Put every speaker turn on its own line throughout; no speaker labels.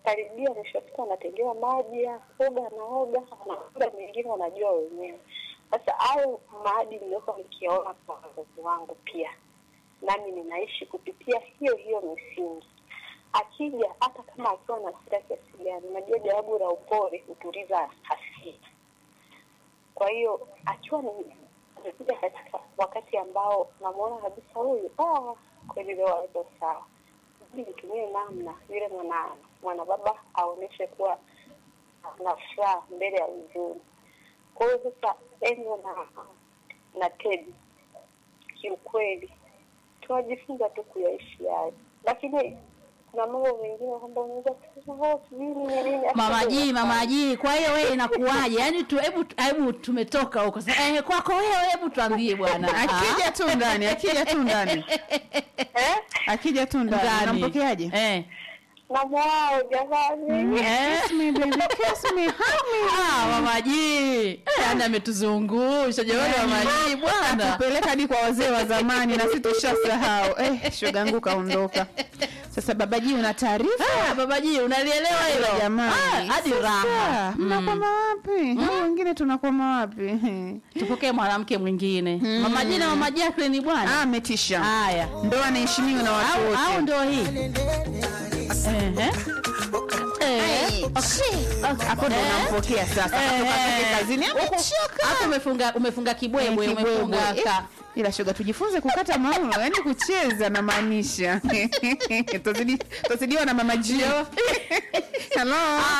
karibia mwisho wa siku anatengewa maji ya kuoga, anaoga, na muda mwingine wanajua wenyewe. Sasa au maadili niliokuwa nikiona kwa wazazi wangu pia, nami ninaishi kupitia hiyo hiyo misingi. Akija hata kama akiwa na hasira kiasi gani, najua jawabu la upole hutuliza hasira. Kwa hiyo akiwa ni amekuja katika wakati ambao namuona kabisa huyu ah, kweli leo hayuko sawa, ili nitumie namna yule mwana mwana baba aoneshe kuwa na furaha mbele ya huzuni. Kwa hiyo sasa Enzo na na Teddy kiukweli tunajifunza tu kuyaishi hayo, lakini kuna mambo mengine kwamba unaweza kusema "Oh, sijui nini nini."
Mama G, Mama G, kwa hiyo wewe inakuwaje? Yaani tu hebu hebu tumetoka huko. Sasa eh, kwako wewe hebu tuambie bwana.
akija tu ndani akija tu ndani
Eh?
akija tu ndani
Ndani.
unampokeaje
Eh.
na mwao jamani
Eh.
Kiss me, baby, kiss me, hug me.
Ah, Mama G. Eh, Yaani ametuzungusha jamani Mama G bwana.
tupeleka hadi kwa wazee wa zamani na sisi tushasahau eh, shogangu kaondoka sasa babaji una taarifa
Ah, Baba G, unalielewa hilo?
jamani
Ah, hadi
Sasa,
raha.
mnakwama wapi Hao wengine tunakwama wapi
Tupokee mwanamke mwingine. Mama G na Mama Jacqueline
Ah,
bwana.
ametisha
Haya.
ndo anaheshimiwa na watu
Au au
wote
ndio hii. Ehe. Eh.
hapo ndo
Eh.
unampokea sasa
Eh,
Katoka
eh.
zake kazini amechoka
Hapo umefunga umefunga kibwebwe,
Eh, kibwebwe.
umefunga
Eh,
ka.
ila shoga tujifunze kukata mauno yani kucheza na maanisha Tuzidi- tuzidiwa na mama jio halo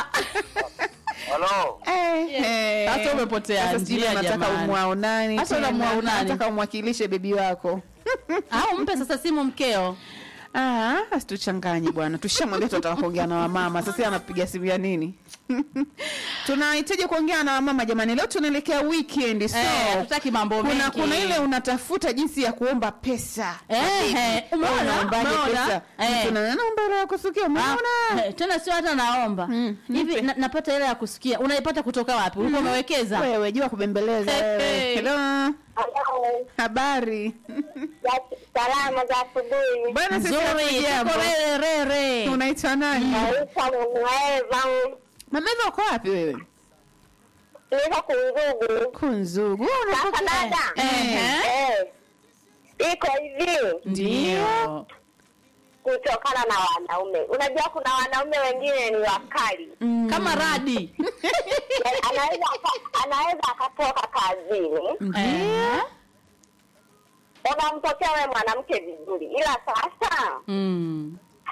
Halo.
Eh, eh.
Sasa umepotea
Sasa sijui
njia,
unataka
jamani.
umwao nani
Sasa
tena?
unamwao nani?
Unataka umwakilishe bebi wako
Au mpe sasa simu mkeo.
Ah, asituchanganye bwana tushamwambia tunataka kuongea na wamama sasa yeye anapiga simu ya nini tunahitaji kuongea na wamama jamani leo tunaelekea weekend so
Eh, hatutaki mambo
kuna,
mengi.
kuna ile unatafuta jinsi ya kuomba pesa
Eh, eh, umeona?
Wewe unaombaje
Umeona?
pesa
Eh.
Mtu na- naomba hela ya kusukia umeona
Ah, eh, tena sio hata naomba
Mm,
hivi
nipe.
na, napata hela ya kusikia unaipata kutoka wapi ulikuwa umewekeza
wewe jua kubembeleza
Hey,
wewe
hey.
hello
Hello.
habari
Za- salama za asubuhi
bwana sisi
nzuri
hatujambo.
tuko rere rere
unaitwa nani
naitwa Mwaeva
mameva uko wapi wewe
niko Kungugu
kunzugu Wewe
sasa
unapokea?
dada
Ehe.
eh, iko hivi
ndio
kutokana na wanaume unajua kuna wanaume wengine ni wakali
kama radi
Yaani anaweza aka- anaweza akatoka kazini
Eh.
unampokea wewe mwanamke vizuri ila sasa
Mm.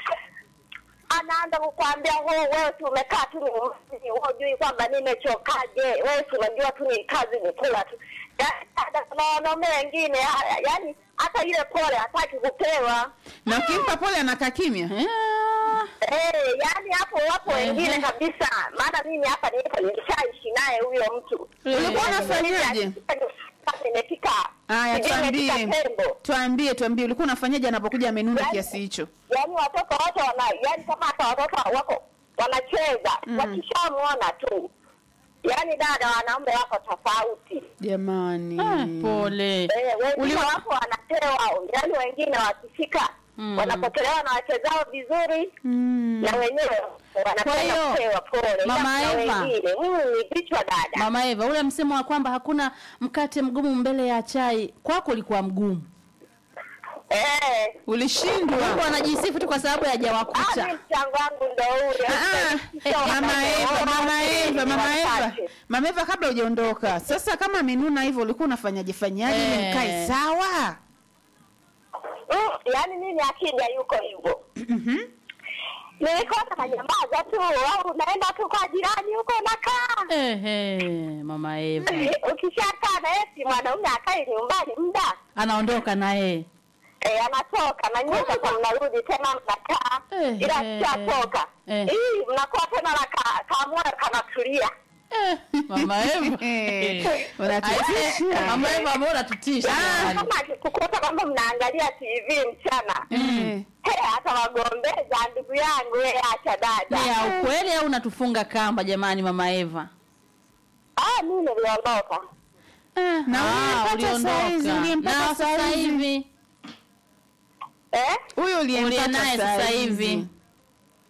anaanza kukwambia wewe wewe tu umekaa tu ni wewe hujui kwamba nimechokaje wewe tu unajua tu ni kazi ni kula tu Yaani, hata kuna wanaume wengine ha- yaani hata ile pole hataki kupewa
na ukimpa pole anakaa kimya
Eh.
Eh, yaani hapo wapo wengine kabisa maana mimi hapa nipo nilishaishi naye huyo mtu
ulikuwa unafanyaje
nimefika
haya
sijui nimefika
tuambie
tembo
tuambie tuambie ulikuwa unafanyaje anapokuja amenuna
Yaani-
kiasi hicho
yaani watoto wote wana yaani kama hata watoto wako wanacheza wakishamwona tu yaani dada wanaume wako tofauti
jamani
Ah, pole
eh, wengine
Ulima-
wapo wanapewa yaani wengine wakifika
Mm.
wanapokelewa na wachezao vizuri
Mm.
na wenyewe
Kwa
wanapenda
hiyo,
kupewa pole Ila
Mama
kuna
Eva.
wengine mm, ni vichwa dada
mama eva ule msemo wa kwamba hakuna mkate mgumu mbele ya chai kwako ulikuwa mgumu
eh
ulishindwa
mungu anajisifu tu kwa sababu
Ah,
hajawakuta
mi mchango wangu ndo ule
Ah,
Sio
mama
wakati
Eva,
wote,
mama Eva,
ni
mama Eva,
wachache.
mama Eva, kabla hujaondoka, sasa kama amenuna hivyo, ulikuwa unafanyaje fanyaje ili
Eh.
mkae sawa?
Mm, yaani mimi akija yuko hivyo nilikosa nanyamaza tu au naenda tu kwa jirani huko nakaa
Ehe, mama eva
ukishakaa na esi mwanaume akai nyumbani muda
anaondoka naye
e, anatoka na nyie sasa mnarudi tena mnakaa
Eh,
ila
eh,
kishatoka
eh.
hii mnakuwa tena na ka- kamoyo kanatulia
Eh, mama eva
Eh, unatutisha.
mama eva ambao unatutisha jamani.
kama akikukuta kwamba mnaangalia tv mchana
Eh.
He, hata wagombeza ndugu yangu we acha dada
ni ya ukweli au unatufunga kamba jamani mama eva
ah, mi niliondoka
Na
Ah,
uliyempata saizi, uliyempata
na sasa
saizi.
hivi
eh?
Huyo
uliye
uliyempata
naye sasa
saizi.
hivi